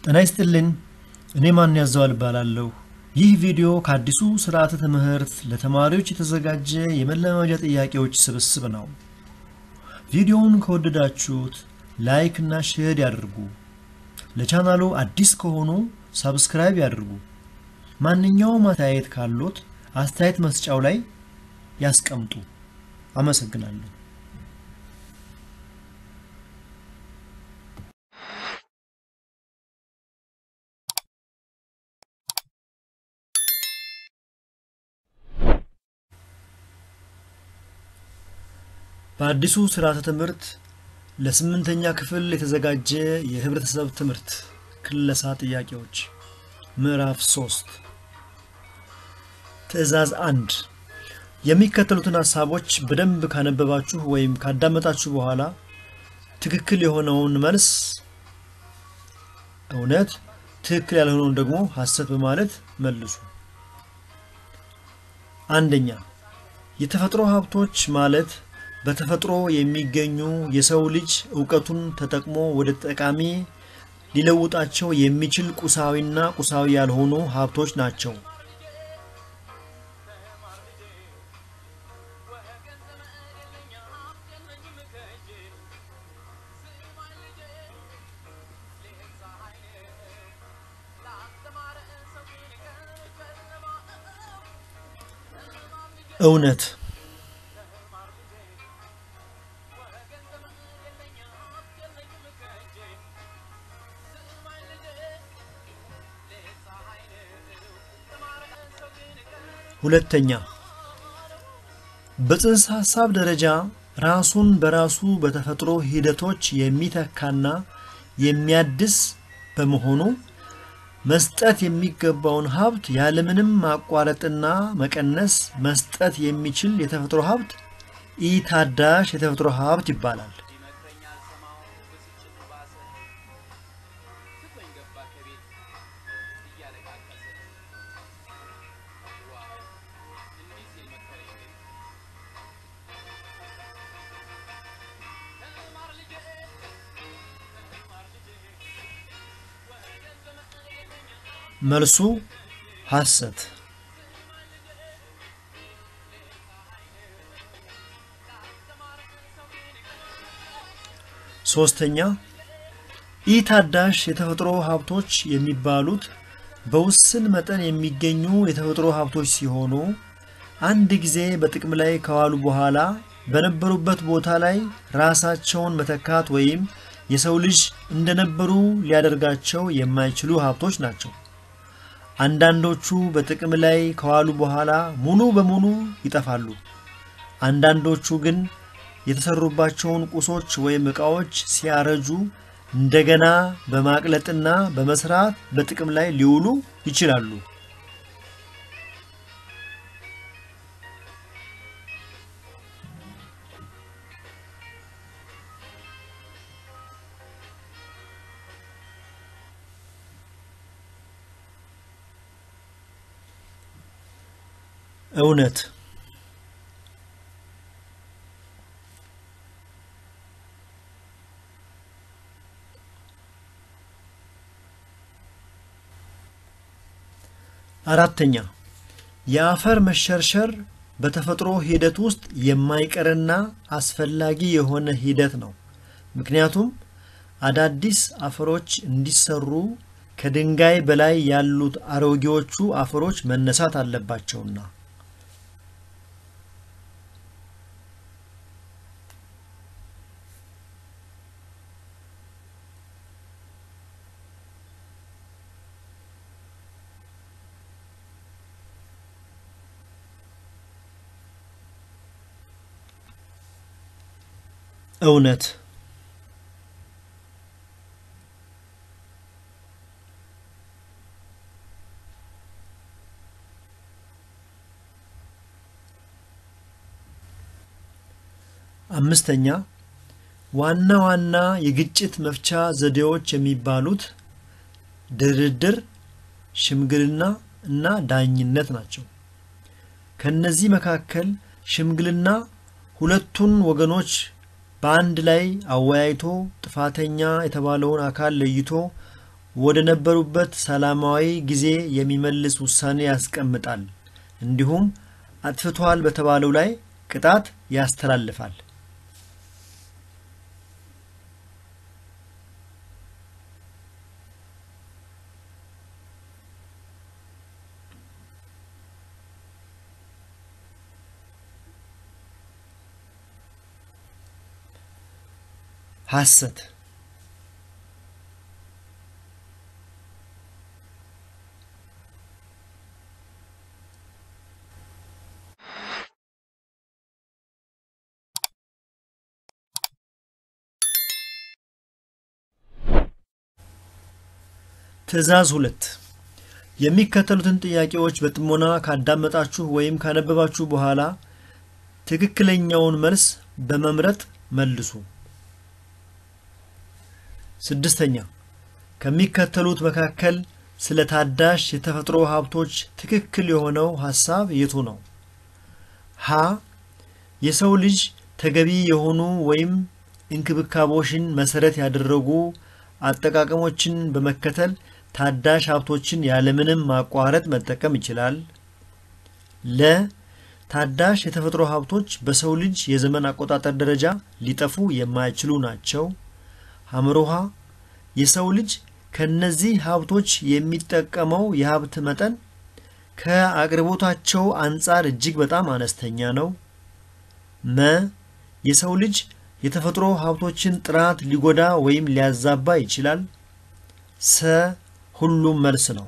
ጤና ይስጥልኝ። እኔ ማን ያዘዋል እባላለሁ። ይህ ቪዲዮ ከአዲሱ ስርዓተ ትምህርት ለተማሪዎች የተዘጋጀ የመለማመጃ ጥያቄዎች ስብስብ ነው። ቪዲዮውን ከወደዳችሁት ላይክ እና ሼር ያድርጉ። ለቻናሉ አዲስ ከሆኑ ሳብስክራይብ ያድርጉ። ማንኛውም አስተያየት ካሉት አስተያየት መስጫው ላይ ያስቀምጡ። አመሰግናለሁ። በአዲሱ ስርዓተ ትምህርት ለስምንተኛ ክፍል የተዘጋጀ የህብረተሰብ ትምህርት ክለሳ ጥያቄዎች ምዕራፍ ሶስት ትዕዛዝ አንድ የሚከተሉትን ሀሳቦች በደንብ ካነበባችሁ ወይም ካዳመጣችሁ በኋላ ትክክል የሆነውን መልስ እውነት፣ ትክክል ያልሆነውን ደግሞ ሐሰት በማለት መልሱ። አንደኛ የተፈጥሮ ሀብቶች ማለት በተፈጥሮ የሚገኙ የሰው ልጅ እውቀቱን ተጠቅሞ ወደ ጠቃሚ ሊለውጣቸው የሚችል ቁሳዊና ቁሳዊ ያልሆኑ ሀብቶች ናቸው። እውነት ሁለተኛ በጽንሰ ሐሳብ ደረጃ ራሱን በራሱ በተፈጥሮ ሂደቶች የሚተካና የሚያድስ በመሆኑ መስጠት የሚገባውን ሀብት ያለምንም ማቋረጥና መቀነስ መስጠት የሚችል የተፈጥሮ ሀብት ኢታዳሽ የተፈጥሮ ሀብት ይባላል። መልሱ ሐሰት። ሶስተኛ ኢታዳሽ የተፈጥሮ ሀብቶች የሚባሉት በውስን መጠን የሚገኙ የተፈጥሮ ሀብቶች ሲሆኑ አንድ ጊዜ በጥቅም ላይ ከዋሉ በኋላ በነበሩበት ቦታ ላይ ራሳቸውን መተካት ወይም የሰው ልጅ እንደነበሩ ሊያደርጋቸው የማይችሉ ሀብቶች ናቸው። አንዳንዶቹ በጥቅም ላይ ከዋሉ በኋላ ሙሉ በሙሉ ይጠፋሉ። አንዳንዶቹ ግን የተሰሩባቸውን ቁሶች ወይም ዕቃዎች ሲያረጁ እንደገና በማቅለጥና በመስራት በጥቅም ላይ ሊውሉ ይችላሉ። እውነት አራተኛ የአፈር መሸርሸር በተፈጥሮ ሂደት ውስጥ የማይቀርና አስፈላጊ የሆነ ሂደት ነው። ምክንያቱም አዳዲስ አፈሮች እንዲሰሩ ከድንጋይ በላይ ያሉት አሮጌዎቹ አፈሮች መነሳት አለባቸውና። እውነት አምስተኛ ዋና ዋና የግጭት መፍቻ ዘዴዎች የሚባሉት ድርድር፣ ሽምግልና እና ዳኝነት ናቸው። ከነዚህ መካከል ሽምግልና ሁለቱን ወገኖች በአንድ ላይ አወያይቶ ጥፋተኛ የተባለውን አካል ለይቶ ወደ ነበሩበት ሰላማዊ ጊዜ የሚመልስ ውሳኔ ያስቀምጣል። እንዲሁም አጥፍቷል በተባለው ላይ ቅጣት ያስተላልፋል። ሐሰት ትዕዛዝ ሁለት የሚከተሉትን ጥያቄዎች በጥሞና ካዳመጣችሁ ወይም ካነበባችሁ በኋላ ትክክለኛውን መልስ በመምረጥ መልሱ። ስድስተኛ ከሚከተሉት መካከል ስለ ታዳሽ የተፈጥሮ ሀብቶች ትክክል የሆነው ሐሳብ የቱ ነው? ሀ የሰው ልጅ ተገቢ የሆኑ ወይም እንክብካቤዎችን መሰረት ያደረጉ አጠቃቀሞችን በመከተል ታዳሽ ሀብቶችን ያለምንም ማቋረጥ መጠቀም ይችላል። ለ ታዳሽ የተፈጥሮ ሀብቶች በሰው ልጅ የዘመን አቆጣጠር ደረጃ ሊጠፉ የማይችሉ ናቸው። ሐመሮሃ የሰው ልጅ ከነዚህ ሀብቶች የሚጠቀመው የሀብት መጠን ከአቅርቦታቸው አንጻር እጅግ በጣም አነስተኛ ነው። መ የሰው ልጅ የተፈጥሮ ሀብቶችን ጥራት ሊጎዳ ወይም ሊያዛባ ይችላል። ሰ ሁሉም መልስ ነው።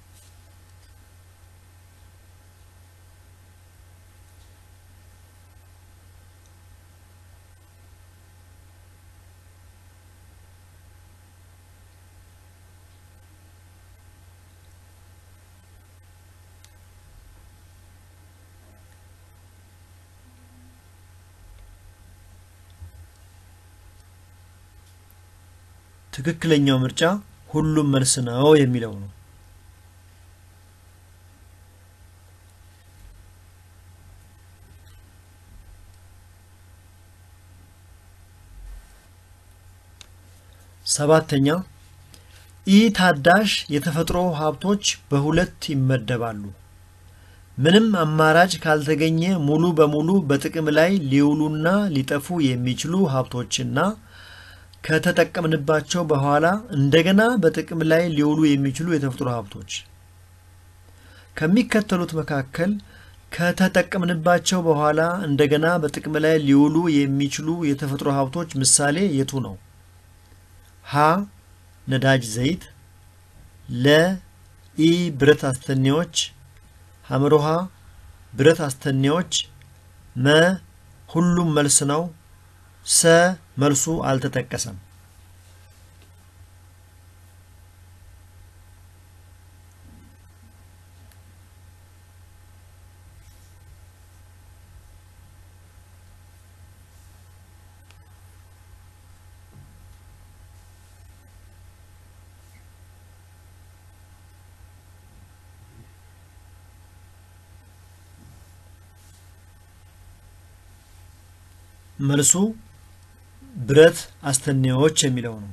ትክክለኛው ምርጫ ሁሉም መልስ ነው የሚለው ነው። ሰባተኛ ኢ ታዳሽ የተፈጥሮ ሀብቶች በሁለት ይመደባሉ። ምንም አማራጭ ካልተገኘ ሙሉ በሙሉ በጥቅም ላይ ሊውሉና ሊጠፉ የሚችሉ ሀብቶችና ከተጠቀምንባቸው በኋላ እንደገና በጥቅም ላይ ሊውሉ የሚችሉ የተፈጥሮ ሀብቶች። ከሚከተሉት መካከል ከተጠቀምንባቸው በኋላ እንደገና በጥቅም ላይ ሊውሉ የሚችሉ የተፈጥሮ ሀብቶች ምሳሌ የቱ ነው? ሀ ነዳጅ ዘይት፣ ለ ኢ ብረት አስተኔዎች፣ ሐመሮሃ ብረት አስተኔዎች፣ መ ሁሉም መልስ ነው። ሰ መልሱ አልተጠቀሰም። መልሱ ብረት አስተኔዎች የሚለው ነው።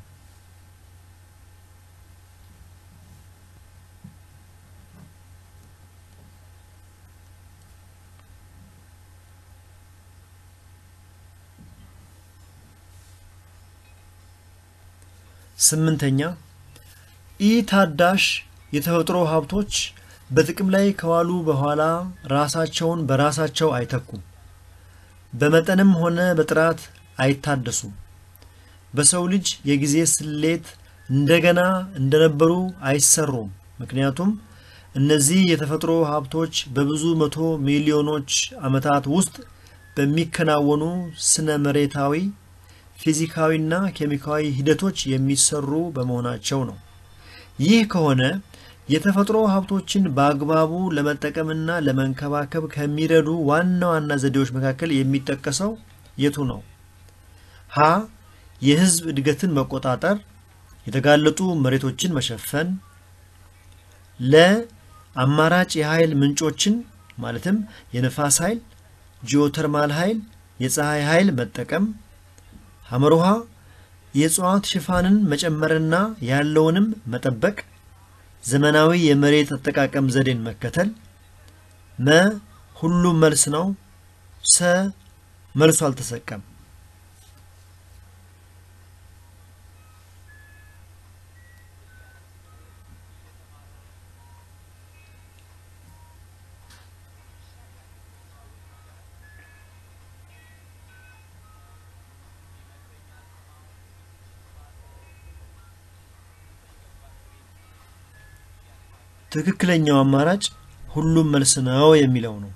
ስምንተኛ ኢ ታዳሽ የተፈጥሮ ሀብቶች በጥቅም ላይ ከዋሉ በኋላ ራሳቸውን በራሳቸው አይተኩም። በመጠንም ሆነ በጥራት አይታደሱም። በሰው ልጅ የጊዜ ስሌት እንደገና እንደነበሩ አይሰሩም። ምክንያቱም እነዚህ የተፈጥሮ ሀብቶች በብዙ መቶ ሚሊዮኖች ዓመታት ውስጥ በሚከናወኑ ስነ መሬታዊ፣ ፊዚካዊና ኬሚካዊ ሂደቶች የሚሰሩ በመሆናቸው ነው። ይህ ከሆነ የተፈጥሮ ሀብቶችን በአግባቡ ለመጠቀምና ለመንከባከብ ከሚረዱ ዋና ዋና ዘዴዎች መካከል የሚጠቀሰው የቱ ነው? ሀ የህዝብ እድገትን መቆጣጠር፣ የተጋለጡ መሬቶችን መሸፈን፣ ለ አማራጭ የኃይል ምንጮችን ማለትም የነፋስ ኃይል፣ ጂኦተርማል ኃይል፣ የፀሐይ ኃይል መጠቀም፣ ሐመርሃ የእጽዋት ሽፋንን መጨመርና ያለውንም መጠበቅ፣ ዘመናዊ የመሬት አጠቃቀም ዘዴን መከተል። መ ሁሉም መልስ ነው። ሰ መልሱ አልተሰቀም። ትክክለኛው አማራጭ ሁሉም መልስ ነው የሚለው ነው።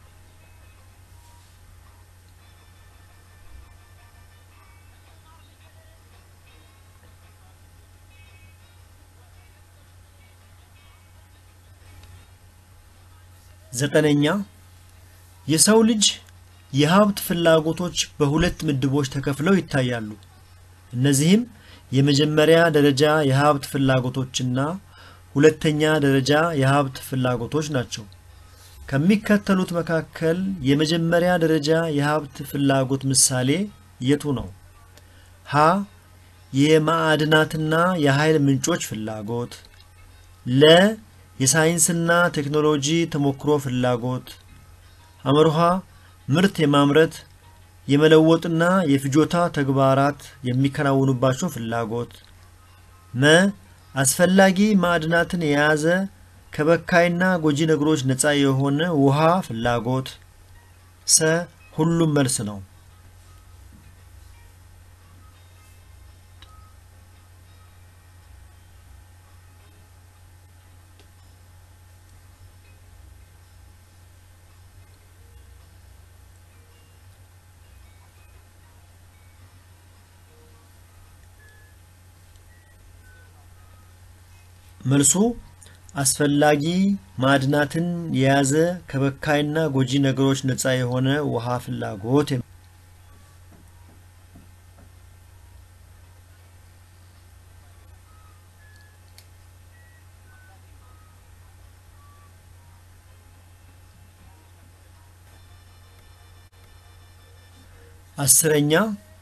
ዘጠነኛ የሰው ልጅ የሀብት ፍላጎቶች በሁለት ምድቦች ተከፍለው ይታያሉ። እነዚህም የመጀመሪያ ደረጃ የሀብት ፍላጎቶችና ሁለተኛ ደረጃ የሀብት ፍላጎቶች ናቸው። ከሚከተሉት መካከል የመጀመሪያ ደረጃ የሀብት ፍላጎት ምሳሌ የቱ ነው? ሀ የማዕድናትና የኃይል ምንጮች ፍላጎት፣ ለ የሳይንስና ቴክኖሎጂ ተሞክሮ ፍላጎት፣ አመርሃ ምርት የማምረት የመለወጥና የፍጆታ ተግባራት የሚከናወኑባቸው ፍላጎት፣ መ አስፈላጊ ማዕድናትን የያዘ ከበካይና ጎጂ ነገሮች ነፃ የሆነ ውሃ ፍላጎት፣ ሰ ሁሉም መልስ ነው። መልሱ አስፈላጊ ማዕድናትን የያዘ ከበካይና ጎጂ ነገሮች ነፃ የሆነ ውሃ ፍላጎት። አስረኛ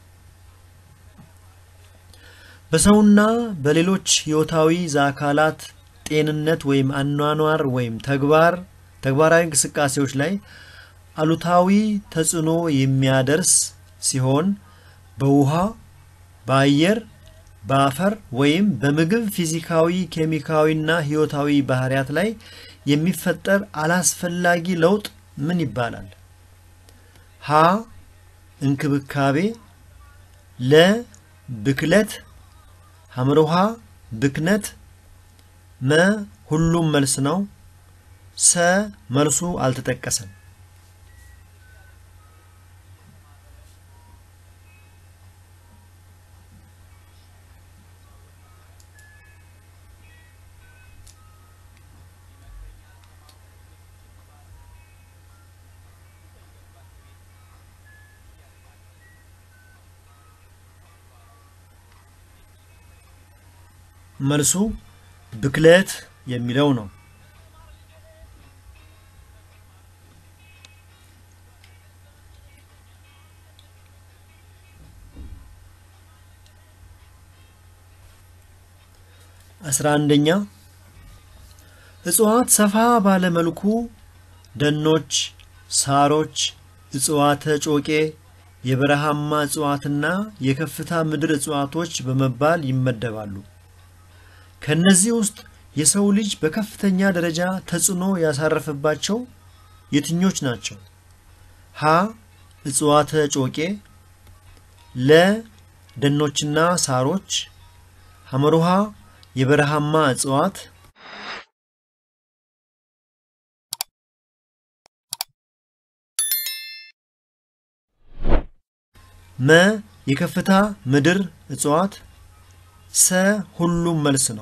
በሰውና በሌሎች ሕይወታዊ አካላት ጤንነት ወይም አኗኗር ወይም ተግባር ተግባራዊ እንቅስቃሴዎች ላይ አሉታዊ ተጽዕኖ የሚያደርስ ሲሆን በውሃ፣ በአየር፣ በአፈር ወይም በምግብ ፊዚካዊ፣ ኬሚካዊና ሕይወታዊ ባህሪያት ላይ የሚፈጠር አላስፈላጊ ለውጥ ምን ይባላል? ሀ እንክብካቤ፣ ለ ብክለት፣ ሐመርሃ ብክነት፣ መ ሁሉም መልስ ነው። ሰ መልሱ አልተጠቀሰም። መልሱ ብክለት የሚለው ነው። አስራ አንደኛ እጽዋት ሰፋ ባለ መልኩ ደኖች፣ ሳሮች፣ እጽዋተ ጮቄ፣ የበረሃማ እጽዋትና የከፍታ ምድር እጽዋቶች በመባል ይመደባሉ። ከነዚህ ውስጥ የሰው ልጅ በከፍተኛ ደረጃ ተጽዕኖ ያሳረፈባቸው የትኞች ናቸው? ሀ እጽዋተ ጮቄ፣ ለ ደኖችና ሳሮች፣ ሐመሩሃ የበረሃማ እጽዋት፣ መ የከፍታ ምድር እጽዋት፣ ሰ ሁሉም መልስ ነው።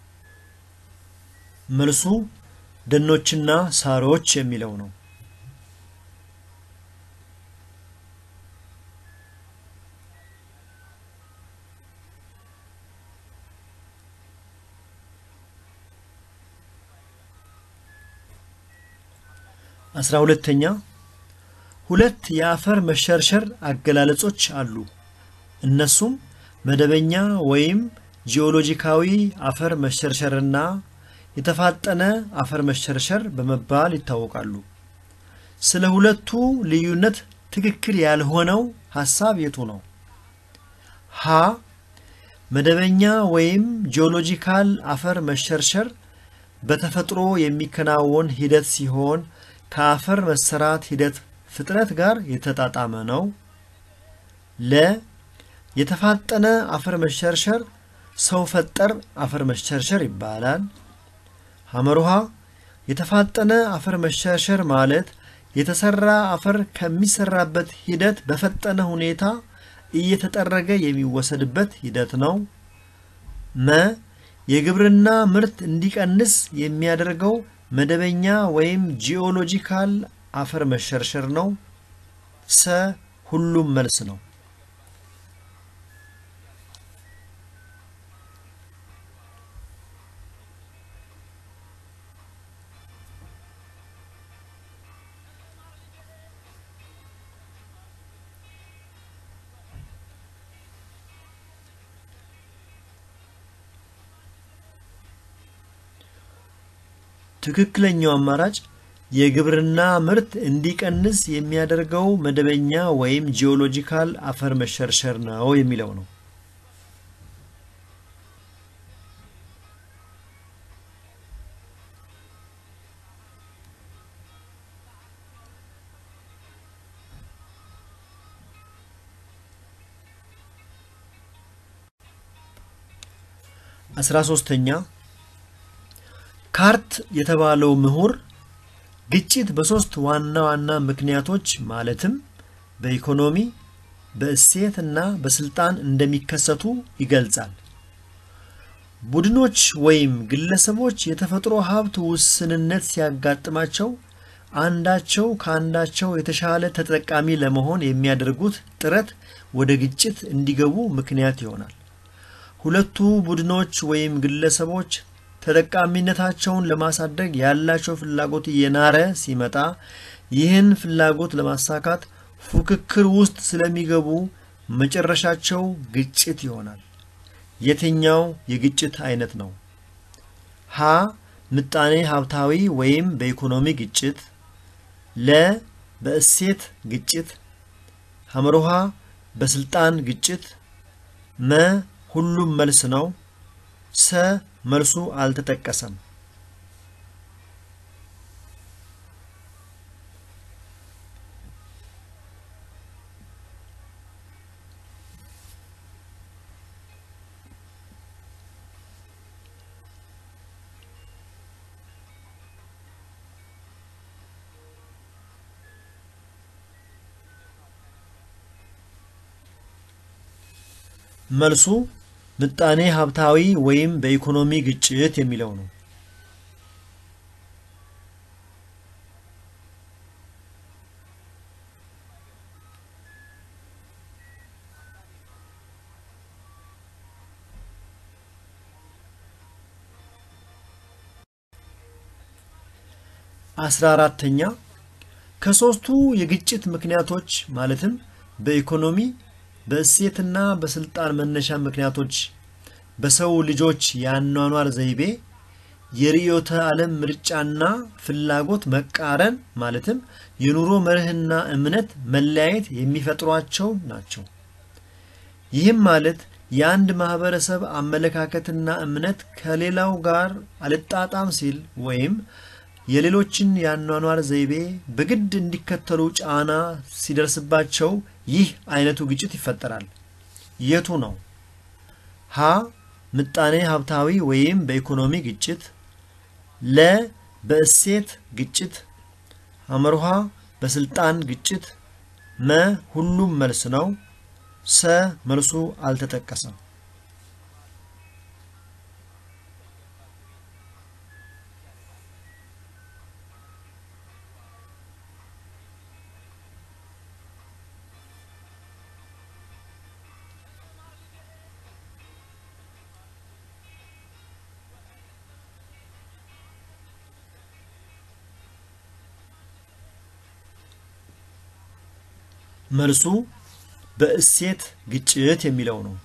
መልሱ ደኖችና ሳሮች የሚለው ነው። አስራ ሁለተኛ ሁለት የአፈር መሸርሸር አገላለጾች አሉ። እነሱም መደበኛ ወይም ጂኦሎጂካዊ አፈር መሸርሸርና የተፋጠነ አፈር መሸርሸር በመባል ይታወቃሉ። ስለ ሁለቱ ልዩነት ትክክል ያልሆነው ሐሳብ የቱ ነው? ሀ መደበኛ ወይም ጂኦሎጂካል አፈር መሸርሸር በተፈጥሮ የሚከናወን ሂደት ሲሆን ከአፈር መሰራት ሂደት ፍጥነት ጋር የተጣጣመ ነው። ለ የተፋጠነ አፈር መሸርሸር ሰው ፈጠር አፈር መሸርሸር ይባላል። ሐመሩሃ የተፋጠነ አፈር መሸርሸር ማለት የተሰራ አፈር ከሚሰራበት ሂደት በፈጠነ ሁኔታ እየተጠረገ የሚወሰድበት ሂደት ነው። መ የግብርና ምርት እንዲቀንስ የሚያደርገው መደበኛ ወይም ጂኦሎጂካል አፈር መሸርሸር ነው። ሰ ሁሉም መልስ ነው። ትክክለኛው አማራጭ የግብርና ምርት እንዲቀንስ የሚያደርገው መደበኛ ወይም ጂኦሎጂካል አፈር መሸርሸር ነው የሚለው ነው። አስራ ሶስተኛ ካርት የተባለው ምሁር ግጭት በሶስት ዋና ዋና ምክንያቶች ማለትም በኢኮኖሚ፣ በእሴት እና በስልጣን እንደሚከሰቱ ይገልጻል። ቡድኖች ወይም ግለሰቦች የተፈጥሮ ሀብት ውስንነት ሲያጋጥማቸው አንዳቸው ከአንዳቸው የተሻለ ተጠቃሚ ለመሆን የሚያደርጉት ጥረት ወደ ግጭት እንዲገቡ ምክንያት ይሆናል። ሁለቱ ቡድኖች ወይም ግለሰቦች ተጠቃሚነታቸውን ለማሳደግ ያላቸው ፍላጎት እየናረ ሲመጣ ይህን ፍላጎት ለማሳካት ፉክክር ውስጥ ስለሚገቡ መጨረሻቸው ግጭት ይሆናል። የትኛው የግጭት አይነት ነው? ሀ ምጣኔ ሀብታዊ ወይም በኢኮኖሚ ግጭት፣ ለ በእሴት ግጭት፣ ሐመሮሃ በስልጣን ግጭት፣ መ ሁሉም መልስ ነው። ሰ መልሱ አልተጠቀሰም። መልሱ ምጣኔ ሀብታዊ ወይም በኢኮኖሚ ግጭት የሚለው ነው። አስራ አራተኛ ከሶስቱ የግጭት ምክንያቶች ማለትም በኢኮኖሚ በእሴትና በስልጣን መነሻ ምክንያቶች በሰው ልጆች የአኗኗር ዘይቤ የርዕዮተ ዓለም ምርጫና ፍላጎት መቃረን ማለትም የኑሮ መርህና እምነት መለያየት የሚፈጥሯቸው ናቸው። ይህም ማለት የአንድ ማህበረሰብ አመለካከትና እምነት ከሌላው ጋር አልጣጣም ሲል ወይም የሌሎችን የአኗኗር ዘይቤ በግድ እንዲከተሉ ጫና ሲደርስባቸው ይህ አይነቱ ግጭት ይፈጠራል። የቱ ነው? ሀ ምጣኔ ሀብታዊ ወይም በኢኮኖሚ ግጭት፣ ለ በእሴት ግጭት፣ ሐመርሃ በስልጣን ግጭት፣ መ ሁሉም መልስ ነው። ሰ መልሱ አልተጠቀሰም። መልሱ በእሴት ግጭት የሚለው ነው።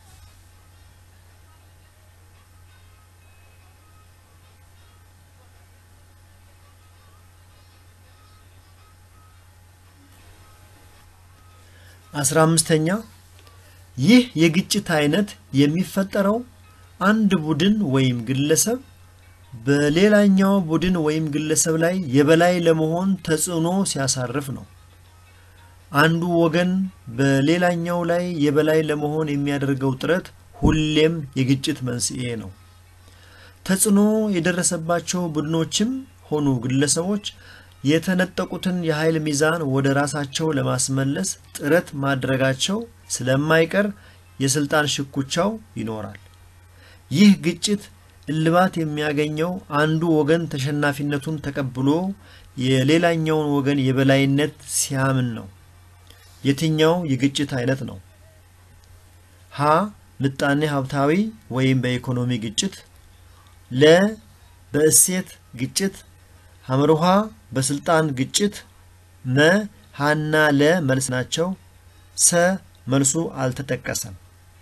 አስራ አምስተኛ ይህ የግጭት አይነት የሚፈጠረው አንድ ቡድን ወይም ግለሰብ በሌላኛው ቡድን ወይም ግለሰብ ላይ የበላይ ለመሆን ተጽዕኖ ሲያሳርፍ ነው። አንዱ ወገን በሌላኛው ላይ የበላይ ለመሆን የሚያደርገው ጥረት ሁሌም የግጭት መንስኤ ነው። ተጽዕኖ የደረሰባቸው ቡድኖችም ሆኑ ግለሰቦች የተነጠቁትን የኃይል ሚዛን ወደ ራሳቸው ለማስመለስ ጥረት ማድረጋቸው ስለማይቀር የስልጣን ሽኩቻው ይኖራል። ይህ ግጭት እልባት የሚያገኘው አንዱ ወገን ተሸናፊነቱን ተቀብሎ የሌላኛውን ወገን የበላይነት ሲያምን ነው። የትኛው የግጭት አይነት ነው? ሀ ምጣኔ ሀብታዊ ወይም በኢኮኖሚ ግጭት፣ ለ በእሴት ግጭት፣ ሐመርሃ በስልጣን ግጭት፣ መ ሀና ለ መልስ ናቸው። ሰ መልሱ አልተጠቀሰም።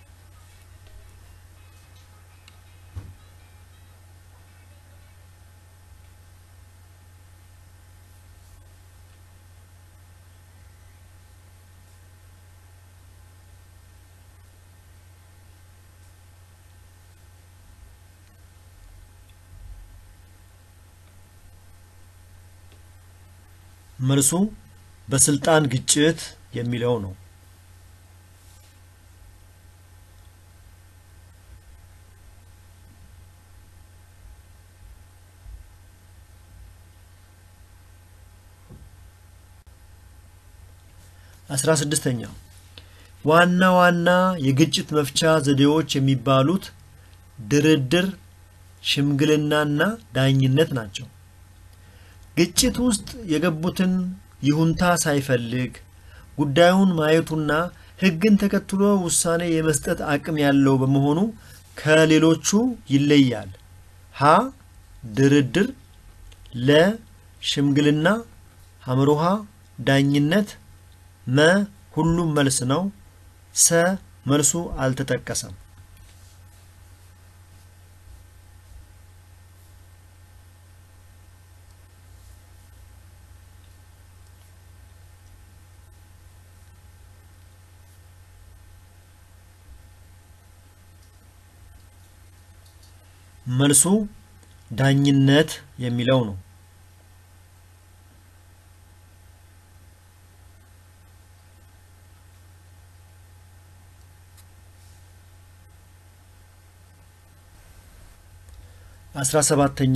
መልሱ በስልጣን ግጭት የሚለው ነው። አስራ ስድስተኛ ዋና ዋና የግጭት መፍቻ ዘዴዎች የሚባሉት ድርድር፣ ሽምግልናና ዳኝነት ናቸው። ግጭት ውስጥ የገቡትን ይሁንታ ሳይፈልግ ጉዳዩን ማየቱና ሕግን ተከትሎ ውሳኔ የመስጠት አቅም ያለው በመሆኑ ከሌሎቹ ይለያል። ሀ ድርድር፣ ለ ሽምግልና፣ ሐመሩሃ ዳኝነት፣ መ ሁሉም መልስ ነው። ሰ መልሱ አልተጠቀሰም። መልሱ ዳኝነት የሚለው ነው። አስራ ሰባተኛ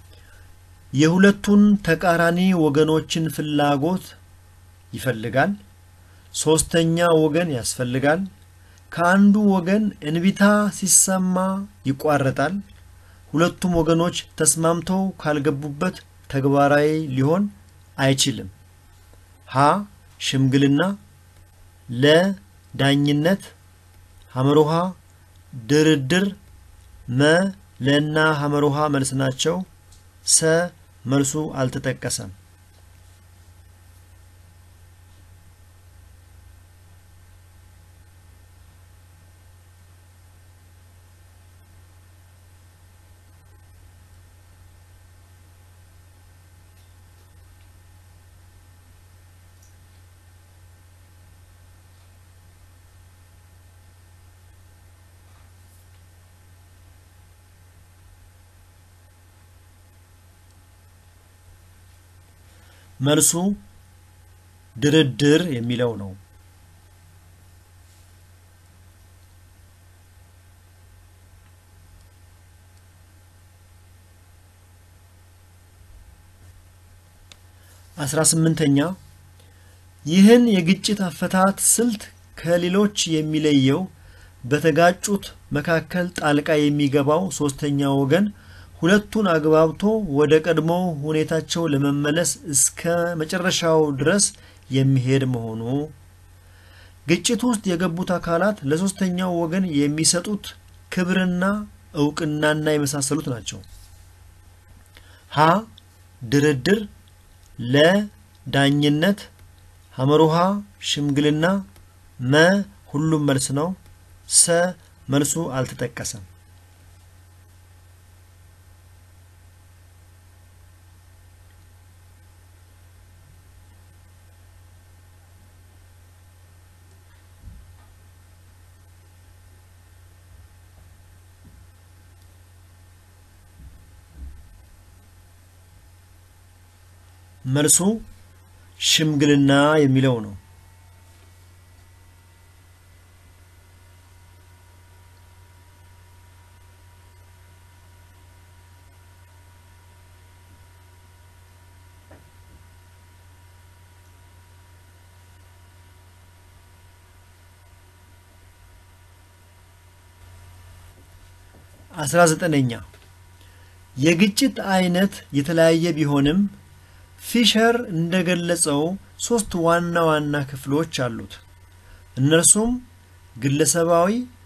የሁለቱን ተቃራኒ ወገኖችን ፍላጎት ይፈልጋል። ሶስተኛ ወገን ያስፈልጋል። ከአንዱ ወገን እንቢታ ሲሰማ ይቋረጣል። ሁለቱም ወገኖች ተስማምተው ካልገቡበት ተግባራዊ ሊሆን አይችልም። ሀ ሽምግልና፣ ለ ዳኝነት፣ ሐመሩሃ ድርድር፣ መ ለና ሐመሩሃ መልስ ናቸው። ሰ መልሱ አልተጠቀሰም። መልሱ ድርድር የሚለው ነው። አስራ ስምንተኛ ይህን የግጭት አፈታት ስልት ከሌሎች የሚለየው በተጋጩት መካከል ጣልቃ የሚገባው ሶስተኛ ወገን ሁለቱን አግባብቶ ወደ ቀድሞ ሁኔታቸው ለመመለስ እስከ መጨረሻው ድረስ የሚሄድ መሆኑ፣ ግጭት ውስጥ የገቡት አካላት ለሶስተኛው ወገን የሚሰጡት ክብርና እውቅናና የመሳሰሉት ናቸው። ሀ ድርድር፣ ለ ዳኝነት፣ ሐመሩሃ ሽምግልና፣ መ ሁሉም መልስ ነው፣ ሰ መልሱ አልተጠቀሰም። መልሱ ሽምግልና የሚለው ነው። አስራ ዘጠነኛ የግጭት አይነት የተለያየ ቢሆንም ፊሸር እንደገለጸው ሶስት ዋና ዋና ክፍሎች አሉት። እነርሱም ግለሰባዊ፣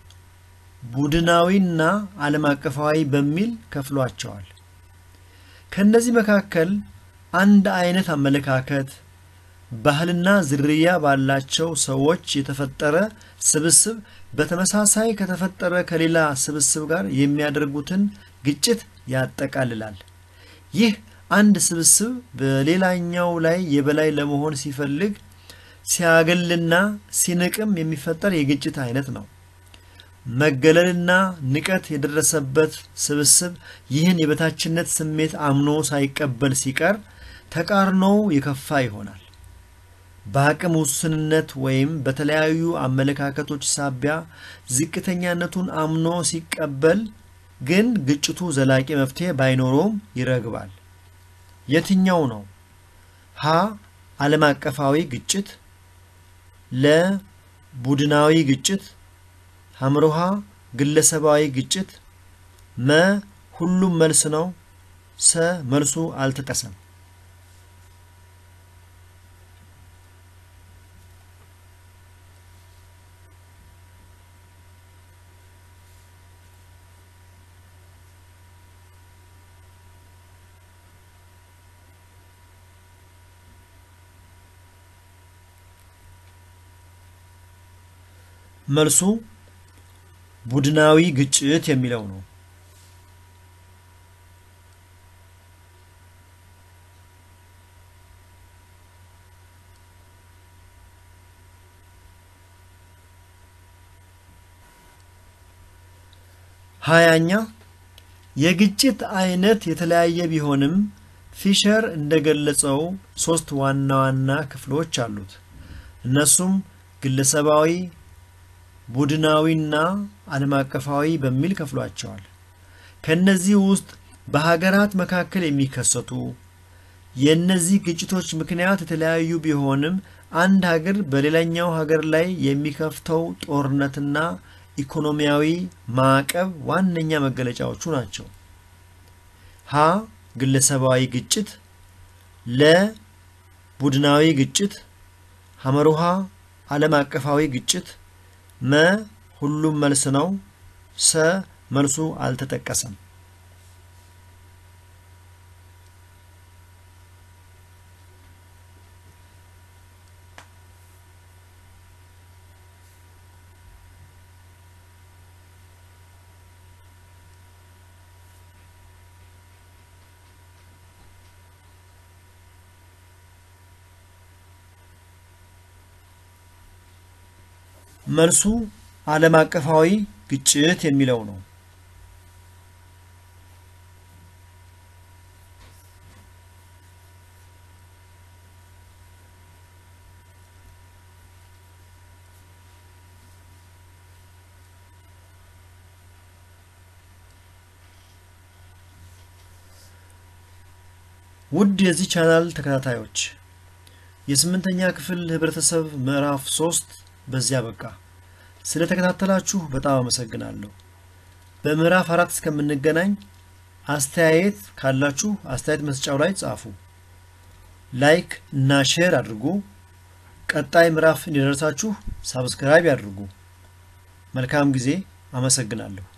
ቡድናዊና ዓለም አቀፋዊ በሚል ከፍሏቸዋል። ከእነዚህ መካከል አንድ አይነት አመለካከት፣ ባህልና ዝርያ ባላቸው ሰዎች የተፈጠረ ስብስብ በተመሳሳይ ከተፈጠረ ከሌላ ስብስብ ጋር የሚያደርጉትን ግጭት ያጠቃልላል። ይህ አንድ ስብስብ በሌላኛው ላይ የበላይ ለመሆን ሲፈልግ ሲያገልና ሲንቅም የሚፈጠር የግጭት አይነት ነው። መገለልና ንቀት የደረሰበት ስብስብ ይህን የበታችነት ስሜት አምኖ ሳይቀበል ሲቀር ተቃርኖው የከፋ ይሆናል። በአቅም ውስንነት ወይም በተለያዩ አመለካከቶች ሳቢያ ዝቅተኛነቱን አምኖ ሲቀበል ግን ግጭቱ ዘላቂ መፍትሄ ባይኖረውም ይረግባል። የትኛው ነው? ሀ ዓለም አቀፋዊ ግጭት፣ ለ ቡድናዊ ግጭት፣ ሐምሮሃ ግለሰባዊ ግጭት፣ መ ሁሉም መልስ ነው፣ ሰ መልሱ አልተጠቀሰም። መልሱ ቡድናዊ ግጭት የሚለው ነው። ሀያኛ የግጭት አይነት የተለያየ ቢሆንም ፊሸር እንደገለጸው ሶስት ዋና ዋና ክፍሎች አሉት። እነሱም ግለሰባዊ ቡድናዊና ዓለም አቀፋዊ በሚል ከፍሏቸዋል። ከእነዚህ ውስጥ በሀገራት መካከል የሚከሰቱ የእነዚህ ግጭቶች ምክንያት የተለያዩ ቢሆንም አንድ ሀገር በሌላኛው ሀገር ላይ የሚከፍተው ጦርነትና ኢኮኖሚያዊ ማዕቀብ ዋነኛ መገለጫዎቹ ናቸው። ሀ ግለሰባዊ ግጭት፣ ለ ቡድናዊ ግጭት፣ ሐመሩሃ ዓለም አቀፋዊ ግጭት መ ሁሉም መልስ ነው። ሰ መልሱ አልተጠቀሰም። መልሱ ዓለም አቀፋዊ ግጭት የሚለው ነው። ውድ የዚህ ቻናል ተከታታዮች የስምንተኛ ክፍል ህብረተሰብ ምዕራፍ ሶስት በዚያ በቃ። ስለተከታተላችሁ በጣም አመሰግናለሁ። በምዕራፍ አራት እስከምንገናኝ አስተያየት ካላችሁ አስተያየት መስጫው ላይ ጻፉ። ላይክ እና ሼር አድርጉ። ቀጣይ ምዕራፍ እንዲደርሳችሁ ሳብስክራይብ ያድርጉ። መልካም ጊዜ። አመሰግናለሁ።